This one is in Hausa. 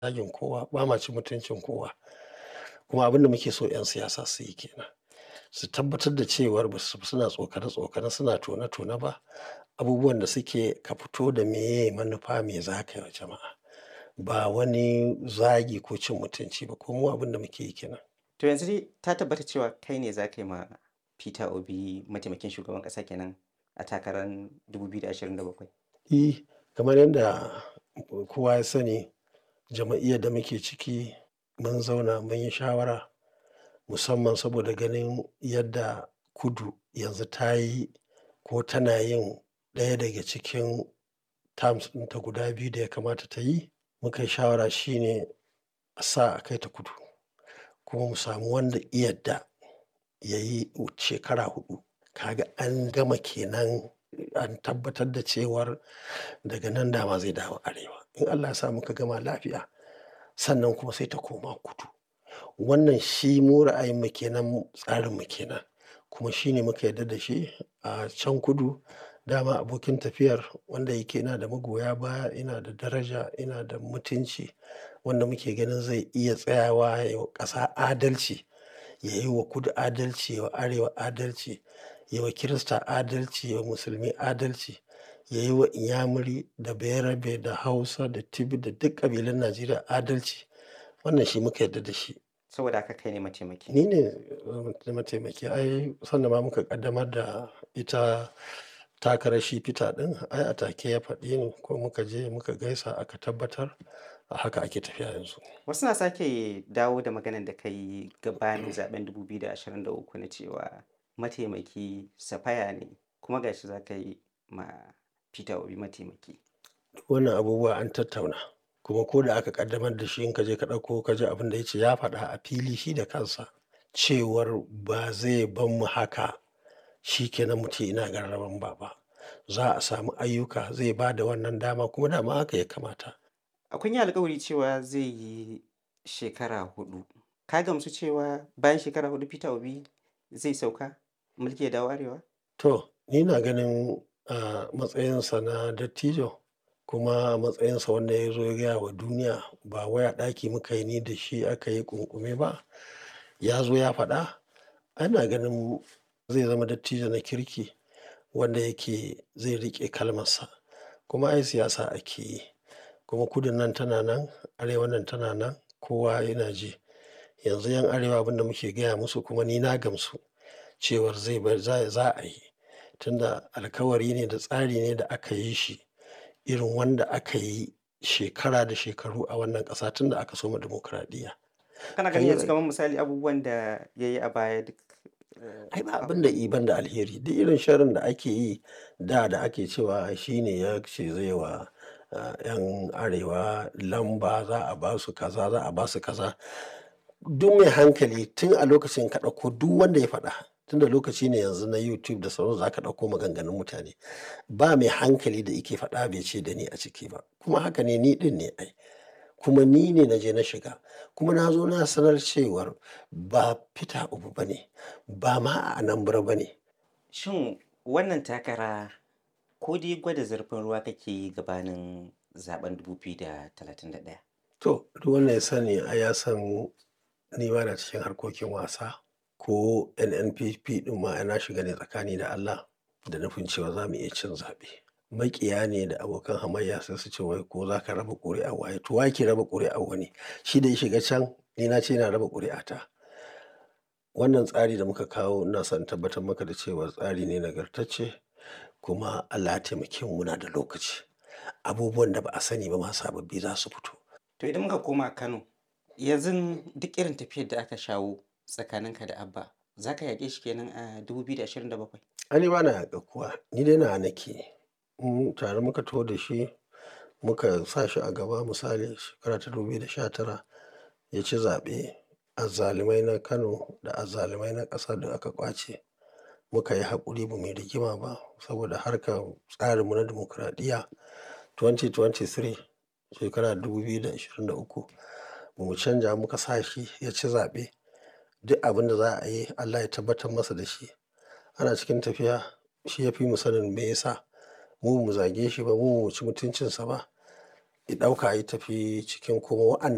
zagin kowa, ba ma cin mutuncin kowa. Kuma abin da muke so 'yan siyasa su yi ke nan. Su tabbatar da cewar ba su suna tsokane-tsokane, suna tone-tone ba. Abubuwan da suke ka fito da meye manufa me za ka yi wa jama'a. Ba wani zagi ko cin mutunci ba. Ko mu abin da muke yi ke nan. To yanzu dai ta tabbata cewa kai ne za ka yi ma Peter Obi mataimakin shugaban ƙasa kenan a takarar 2027? E, kamar yadda kowa ya sani jam'iyyar da muke ciki mun zauna mun yi shawara musamman saboda ganin yadda kudu yanzu ta yi ko tana yin ɗaya daga cikin terms ɗinta guda biyu da ya kamata ta yi. Muka yi shawara shine a sa a kai ta kudu kuma mu samu wanda ya yadda ya yi shekara huɗu. Kaga an gama ke nan an tabbatar da cewar daga nan dama zai dawo arewa. In Allah ya sa muka gama lafiya sannan kuma sai ta koma kudu. Wannan shi mu ra'ayinmu ke nan, tsarinmu ke nan kuma shi ne muka yarda da shi a can kudu. Dama abokin tafiyar wanda yake yana da magoya baya, yana da daraja, yana da mutunci wanda muke ganin zai iya tsayawa ya yi wa ƙasa adalci, ya yi wa kudu adalci, ya yi wa arewa adalci, ya yi wa Kirista adalci, ya yi wa musulmi adalci, ya yi wa inyamuri da bayarabe da hausa da tibi da duk ƙabilun Najeriya adalci. Wannan shi muka yarda da shi. Saboda haka kai ne mataimaki. Ni ne mataimaki. Ai sanda ma muka ƙaddamar da ita takarar shi Peter ɗin ai a take ya faɗi ni ko muka je muka gaisa aka tabbatar a haka ake tafiya yanzu. Wasu na sake dawo da maganan da ka yi gabanin zaɓen 2023 na cewa mataimaki Safaya ne kuma ga shi za ka yi ma Peter Obi mataimaki. Wannan abubuwa an tattauna kuma ko da aka ƙaddamar da shi in ka je ka ɗauko ka ji abin da ya ce ya faɗa a fili shi da kansa cewar ba zai bar mu haka shi ke nan mu ce ina gararan ba ba. Za a samu ayyuka zai ba da wannan dama kuma dama haka ya kamata. Kun yi alkawari cewa zai yi shekara huɗu. Ka gamsu cewa bayan shekara huɗu Peter Obi zai sauka mulki ya dawo arewa? To, ni ina ganin a matsayinsa na dattijo kuma a matsayinsa wanda ya zo ya gaya wa duniya ba wai a ɗaki muka yi ni da shi aka yi ƙunƙume ba. Ya zo ya faɗa. Ana ganin zai zama dattijo na kirki wanda yake zai riƙe kalmarsa. Kuma ai siyasa ake yi. Kuma kudun nan tana nan, arewan nan tana nan, kowa yana ji. Yanzu 'yan arewa abin da muke gaya musu kuma ni na gamsu cewar zai bar za a yi. Tunda alkawari ne da tsari ne da aka yi shi irin wanda aka yi shekara da shekaru a wannan ƙasa tun da aka soma dimokuraɗiyya. Kana ganin yanzu kamar misali abubuwan da ya yi a baya duk. Ai ba abin da i ban da alheri. Duk irin sharrin da ake yi da da ake cewa shi ne ya ce zai wa 'yan arewa lamba za a ba su kaza, za a ba su kaza. Duk mai hankali tun a lokacin ka ɗauko duk wanda ya faɗa tunda lokaci ne yanzu na YouTube da sauransu za ka ɗauko maganganun mutane. Ba mai hankali da yake faɗa bai ce da ni a ciki ba. Kuma haka ne ni ɗin ne ai. Kuma ni ne na je na shiga. Kuma na zo na sanar cewar ba Peter Obi ba ne, ba ma a Anambra ba ne. Shin wannan takara ko dai gwada zurfin ruwa kake yi gabanin zaɓen 2031? To, duk wanda ya sani ai ya san ni bana cikin harkokin wasa ko NNPP ɗin ma na shiga ne tsakani da Allah da nufin cewa za mu iya cin zaɓe. Maƙiya ne da abokan hamayya sai su ce wai ko za ka raba ƙuri'ar waye. To wa yake raba ƙuri'ar wani? Shi da ya shiga can ni na ce ina raba ƙuri'ata. Wannan tsari da muka kawo ina son in tabbatar maka da cewa tsari ne nagartacce kuma Allah ya taimake mu muna da lokaci. Abubuwan da ba a sani ba ma sababbi za su fito. To idan muka koma Kano, yanzu duk irin tafiyar da aka shawo tsakaninka da Abba, za ka yaƙe shi kenan a 2027? Ai ni bana yaƙar kowa. Ni dai nawa nake. Mm, tare muka taho da shi muka sa shi a gaba misali shekara ta 2019 ya ci zaɓe. Azzalumai na Kano da azzalumai na ƙasa duk aka ƙwace. Muka yi haƙuri ba mu yi rigima ba saboda harkar tsarinmu na dimokuraɗiyya. 2023 shekara 2023 ba mu canja muka sa shi ya ci zaɓe. Duk abin da za a yi Allah ya tabbatar masa da shi. Ana cikin tafiya shi ya fi mu sanin me ya sa. Mu ba mu zage shi ba, mu ba mu ci mutuncinsa ba. Ya ɗauka ya tafi cikin kuma wa'an.